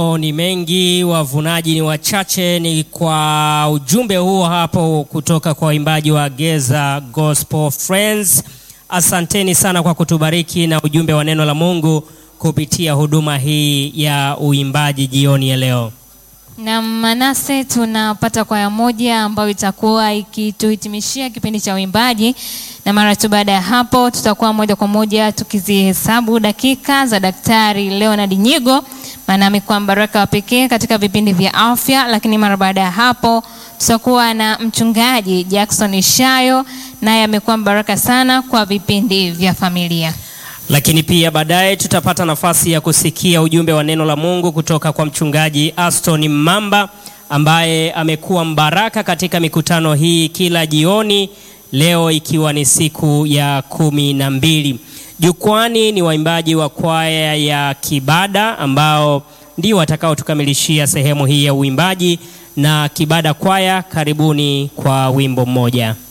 ni mengi, wavunaji ni wachache. Ni kwa ujumbe huo hapo kutoka kwa waimbaji wa Geza Gospel Friends. Asanteni sana kwa kutubariki na ujumbe wa neno la Mungu kupitia huduma hii ya uimbaji jioni ya leo. Na Manase, tunapata kwaya moja ambayo itakuwa ikituhitimishia kipindi cha uimbaji, na mara tu baada ya hapo tutakuwa moja kwa moja tukizihesabu dakika za Daktari Leonard Nyigo, maana amekuwa mbaraka wa pekee katika vipindi vya afya. Lakini mara baada ya hapo tutakuwa na mchungaji Jackson Ishayo, naye amekuwa mbaraka sana kwa vipindi vya familia. Lakini pia baadaye tutapata nafasi ya kusikia ujumbe wa neno la Mungu kutoka kwa mchungaji Aston Mamba ambaye amekuwa mbaraka katika mikutano hii kila jioni, leo ikiwa ni siku ya kumi na mbili. Jukwani ni waimbaji wa kwaya ya Kibada ambao ndio watakaotukamilishia sehemu hii ya uimbaji, na Kibada kwaya, karibuni kwa wimbo mmoja.